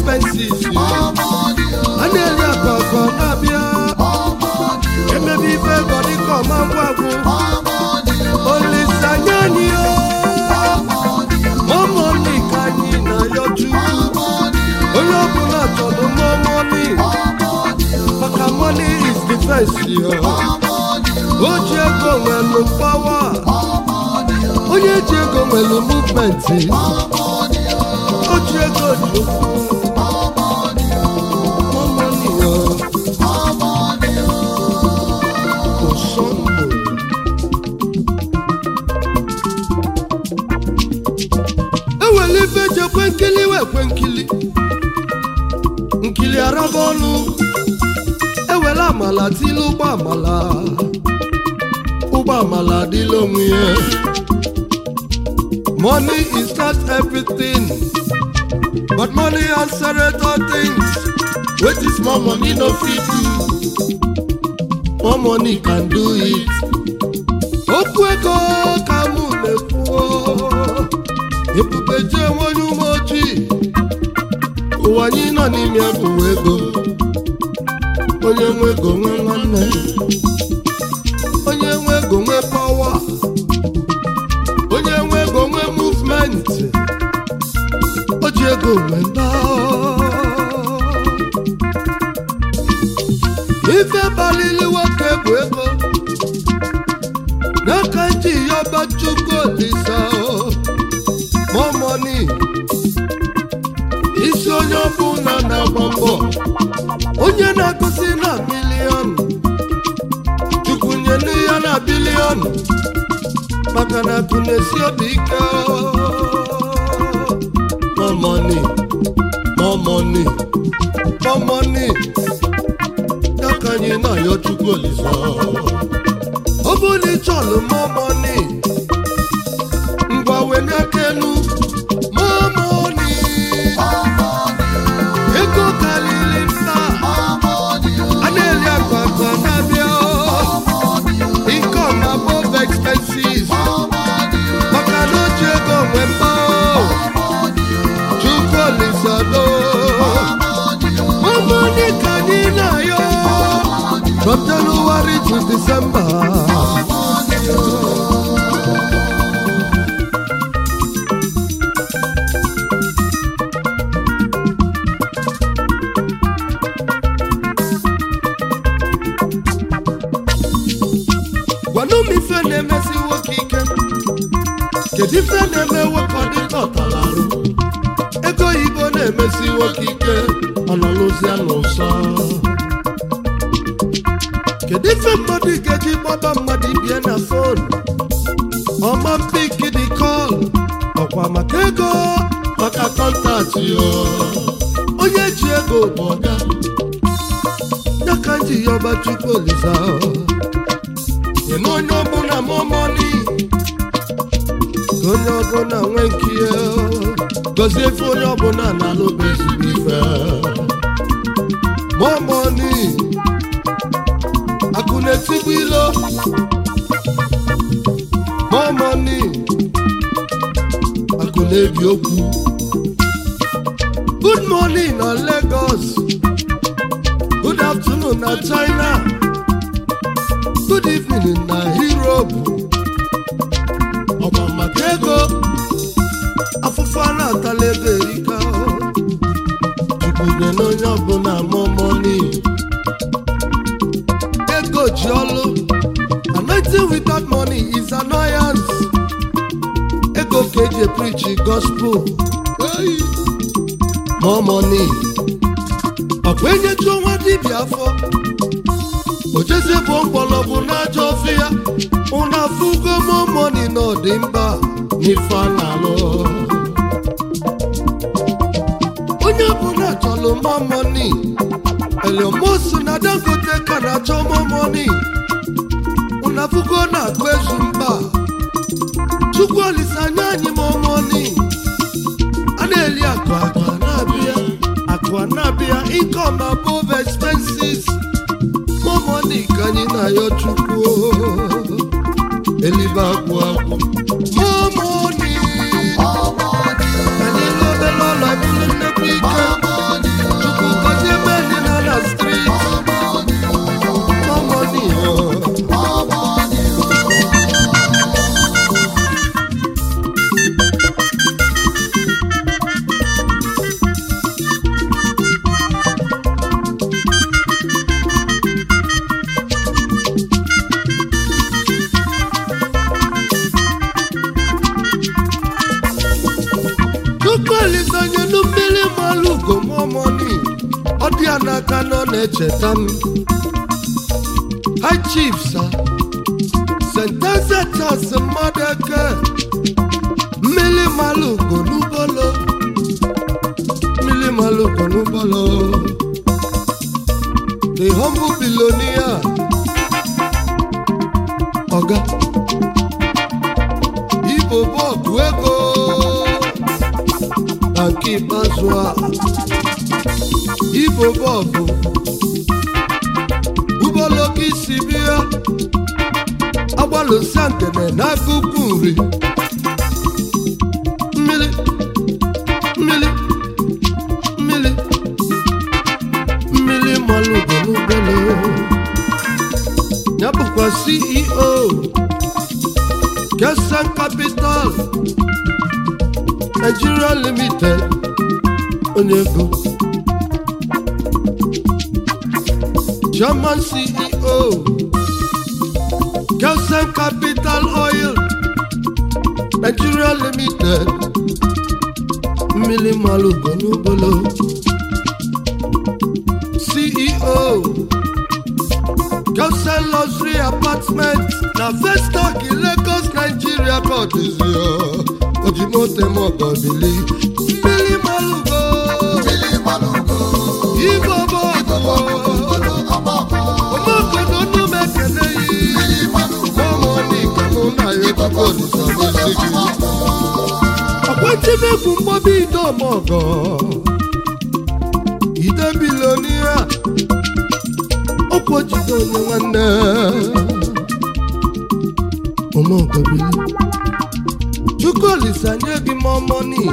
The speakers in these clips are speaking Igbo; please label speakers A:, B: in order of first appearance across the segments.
A: expenses a na-eri akụ akụ ọ na-abịa emebe ife ego dịka ọma ngwa gwụ olileanya anyị mọmọni ka anyị na-ayọju onye ọbụla chọrọ mọmọni maka money is defense yo o ji ego nwelu pawa onye ji ego nwelu movement o ji ego ji okwu mọmọni yo osombo ewere ife ji ekwe nkili wee kwe nkili nkili araba ọnụ ewere amala tili ụgbọ amala ụgbọ amala adịla onwe ya money is not everything but money answered all things wetin small money no fit do more money can do it okwu ego ka mụ na-ekwuo ebube jee nwonye ume ojii ụwa anyị nọ n'ime bụ ego onye nwe ego nwe nwanne onye nwe ego nwe pawa onye nwe ego nwe movement o ji ego nwe nda ife balili nwoke bụ ego n'aka nji ya ọbachukwu olisa more money isi onye ọbụla na-agba mbọ onye na-agụsi na miliọn chukwu nyelu ya na biliọn maka na akụ na-esi obi ike more money more money more money ya ka anyị na-ayọ chukwu olisa ọ bụrụ na ị chọrọ more money ngwa wenye aka elu more money ego karịrị nta a na-eri akụ akụ a na-abịa income above expenses maka na o ji ego nwe mma chukwu olisado mamoni ka anyị na-ayọ from January to December gwanụ m ife na-emesi nwoke ike kedu ife na-eme nwoke ọ dịka ọtalarụ ego oyibo na-emesi nwoke ike ọnọlụzia n'ụsọ kedu ife mmadụ ga-eji gbaba mmadụ ibie na fon ọma mpiki dị kọl ọkwa maka ego maka kọntaktị o onye ji ego bụ ọga ya ka m ji ya ọba chukwu olisa nye na onye ọbụla mọmọni ka onye ọbụla nwee nkiye gozie ife onye ọbụla na-alụba ezigbo ife mọmọni akụ na-etigbu ilo mọmọni akụ na-ebi okwu good morning na Lagos good afternoon na China good evening na Europe ọgba maka ego afụfụ a na-atala ego erika jukwude na onye ọbụla mọmọni ego ji ọlụ anointing without money is annoyance ego ka eji preach gospel more money ọkwa enyeju nwa dibịa afọ ojezie bụ mgbọrọgwụ n'ajọ ofe ya ụna afụgo more money na ọdịmba n'ife a na-alụ onye ọbụla chọrọ more money Elon na Dangote ka na-achọ more money ụna afụgo na-agụ ezu mba chukwu olisanya anyị more money a na-eli akụ akụ a na-abịa akụ a na-abịa income above expenses more money ka anyị na-ayọ chukwu elibe agwụ agwụ more money anyị n'obere ọla bụrụ nnekwu ike chukwulisanyenu mmiri malụ ugomọmọni ọ dị ya n'aka nọ na-echeta m high chief sa sentesetas mmadụ eke mmiri malụ ugo n'ụbọlọ mmiri malụ ugo n'ụbọlọ the humble billionaire ọga igbo bọọgụ ego na nke ikpeazụ a igbo bọọgụ ụbọlọgị isi bịa agbalụsa ntene n'akụkụ nri mmiri mmiri mmiri mmiri malụgo n'ụgbọelu ya bụkwa ceo kesan capital nigeria limited onye ego German CEO, Kelsen Capital Oil, Nigeria Limited, Mmili Malugo Nubolo, CEO, Kelsen Luxury Apartment, na Vestac in Lagos, Nigeria, Kodizio, Ojimote Mogodili, Mmili Malugo, Igbo Bogo, ọmọkùnrin ọdún mẹ́kẹ̀lẹ́ yìí fọmọ ní ìkànnì náà yóò kọ́kọ́ olùsọ̀rọ̀ sígi. ọ̀pọ̀ tí mẹ́kùn mọ́ bí iná ọmọ ọ̀gọ́ ìdè bílíọ̀nìyà ọ̀pọ̀ jìdá onye nwanne ọmọ ọ̀gọ́ bílí. chukwu olisa nye gị mọ mọni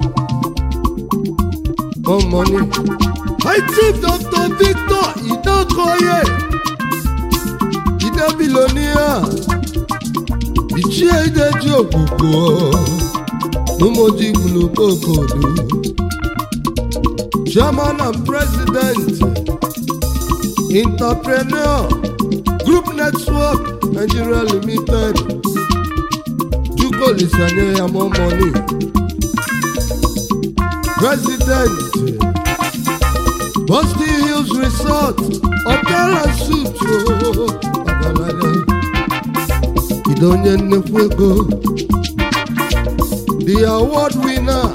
A: mọ mọni. High Chief Dr. Victor Idokoye Ide Bilonia Ichie Ideji Okwukwo N'ụmụji Gbulukokodu Chairman and President Entrepreneur Group Network Nigeria Limited Chukwu Olisanye ya more money President Boston Hills Resort, Hotel and Suites, oh, ọgaranya. Ide onye nnekwu ego. The award winner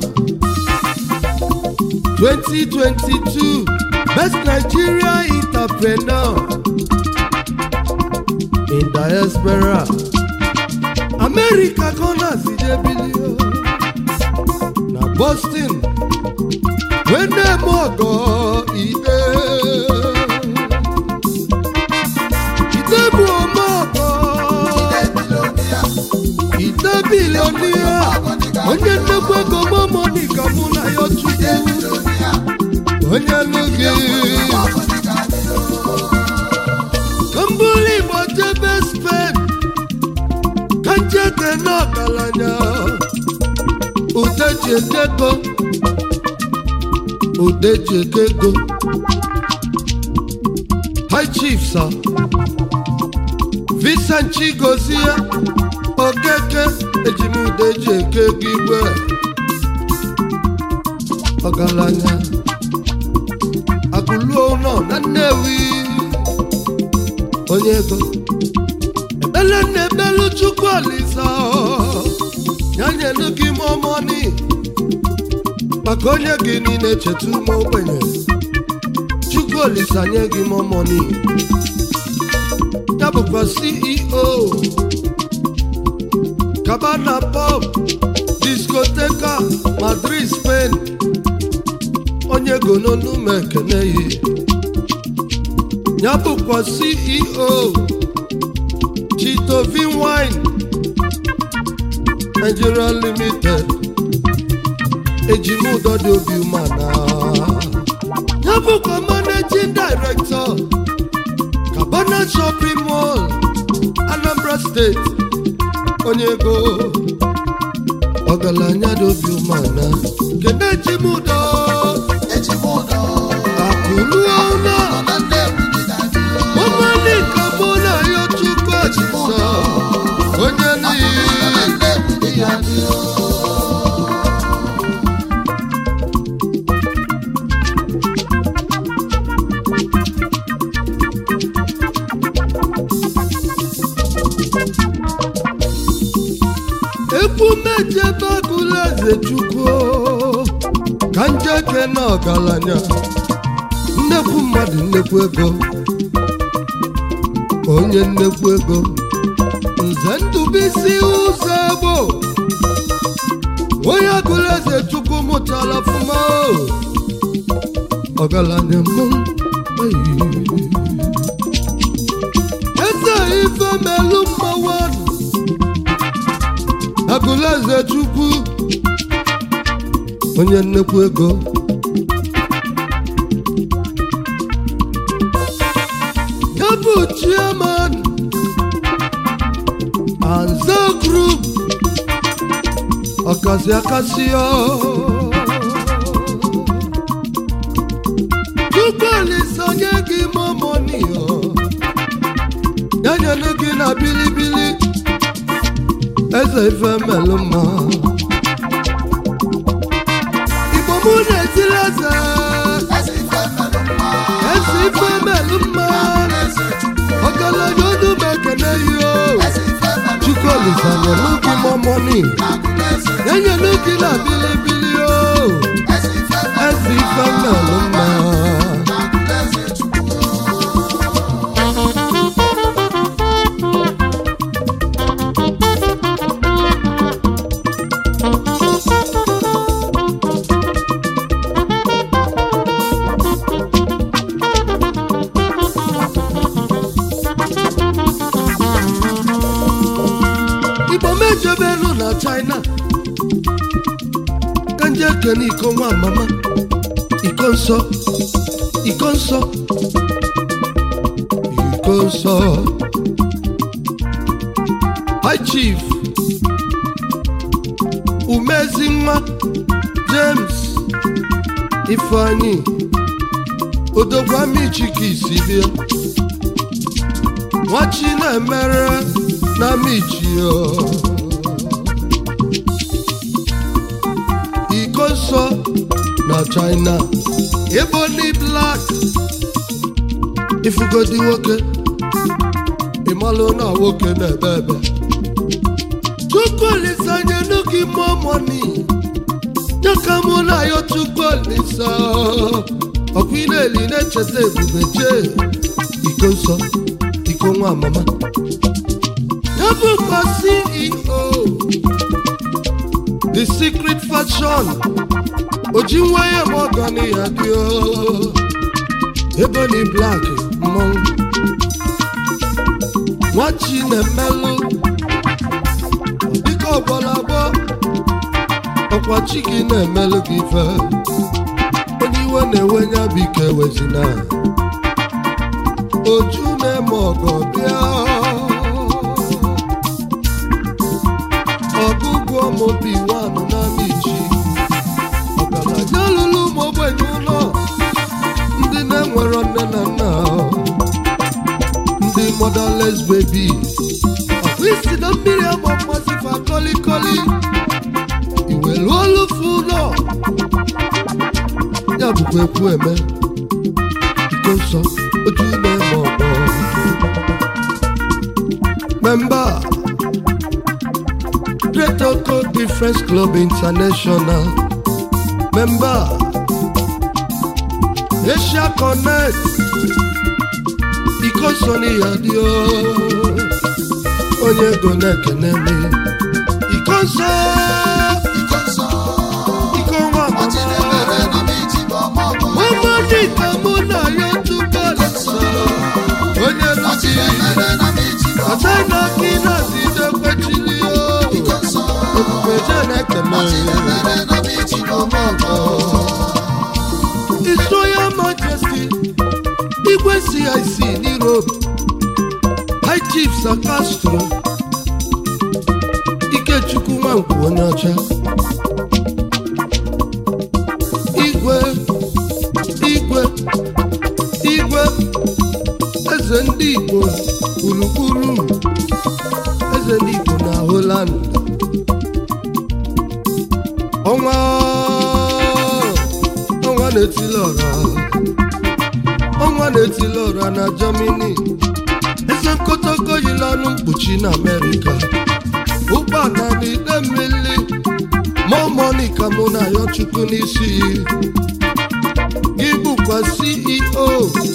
A: 2022 Best Nigeria Entrepreneur in Diaspora. America Corners Ijebilio na Boston wene mọgọ ide ide bụ ọmọgọ ide bilionia onye nnekwu ego momonika mụ na ya chukwu onye nụ gị kambụlụ igbo jebe spen ka njeke n'ọgaranya udeji ekego Udejekego High Chief sir Vincent Chigozie Okeke Ejimudejekego igwe Ọgaranya Agụluo nọ na Nnewi Onye ego Ebele na-ebelu Chukwu Olisa Ya nyelu gị mọmọni maka onye gị niile cheta ume ogbenye chukwu olisa nye gị mọmọni ya bụkwa ceo cabana pop discoteca madrid spain onye gononume ekeneyi ya bụkwa ceo chitovin wine nigeria limited ejimudo dị obi umana ya bụkwa managing director cabana shopping mall anambra steeti onye ego ọgaranya dị obi umana kedu ejimudo akụruo na ọmalika bụ na ya chukwu achịsa onye n'iyi njeke na ọgaranya nnekwu mmadụ nnekwu ego onye nnekwu ego nze ndụbisi ụzọ egbo onye gụrụ eze chukwu mụtara fụma ọgaranya mụ eze ife melu mmanwụ agụrụ eze chukwu onye nnekwu ego ya bụ chairman Anza Group ọkasị akasị ya Chukwuolisa onye gị mọmọni ya nyere gị na bilibili eze ife melụ mma Igbo mụ na-etiri eze eze ife melụ mma ọgaranya ọdụ m ekene yo Chukwuolisa nyelu gị mọmọni ya nyelu gị na bilibili o eze ife melụ mma igbo mejebelu na china ka nje kene iko nwa mama iko nsọ iko nsọ iko nsọ high chief umezi nwa james ifeanyi odogwamichikisi bịa nwachi na-emere na michio iko nsọ na china ebony black ifugodi nwoke ịmalụ na nwoke na-ebe ebe chukwuolisa nyenu gị mọmọni nyaka mụ na yo chukwuolisa ọkwa ị na-eli na-echeta ebube jee iko nsọ iko nwa mama ya bụkwa ceo the secret fashion oji nwa ya ma ọgani ya dị o ebony black mmọnwụ nwachi na-emelụ dịka ọgbọrọ agbọ ọkwa chi gị na-emelụ gị ife onye iwe na-enwe nya bụ ike wezina oju na-eme ọgọ bịa ọgụgụ ọmụbi nwanụ na michi ọgaranya lụrụ ụmụ ogbenye ụlọ ndị na-enwero nne na nna ndị motherless baby ọkwa isi na mmiri agba mmasị fa kolikoli iwelu olufu ụlọ ya bụkwa ekwu eme iko nsọ oju na-eme ọgbọ member Great Oko Difference Club International member Asia Connect iko so n'ihe dị o onye ego na-ekene m iko nsọ iko nwa mama mama dịka mụ na ya tupu alasa onye lụsi ọcha na gị na-adịde kwechili o ebube je na-ekene His Royal Majesty Igwe CIC n'Europe High Chief Sir Castro Ikechukwu Nwankwo onye ọcha Igwe Igwe Igwe Eze ndị Igbo gburugburu Eze ndị Igbo na Holland ọnwa ọnwa na-etili ọra ọnwa na-etili ọra na Germany eze nkotoko yiri ọnụ mkpuchi na Amerịka ụgbọala na ide mmiri more money ka mụ na ya chukwu n'isi gị bụkwa ceo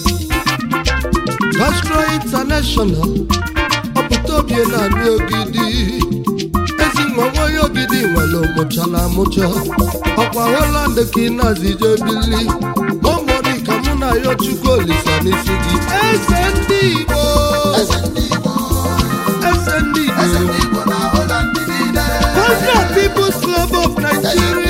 A: Castro International ọpụta obi na-anị ogidi ezi nwa nwaye ogidi nwere mụchara amụcha ọkwa Holland ka ị na-azije bili momoni ka mụ na ya chukwu olisa n'isi gị eze ndị Igbo
B: eze ndị Igbo
A: eze ndị
B: eze
A: Igbo
B: ndị Igbo na Holland niile
A: Kwazia People's Club of Nigeria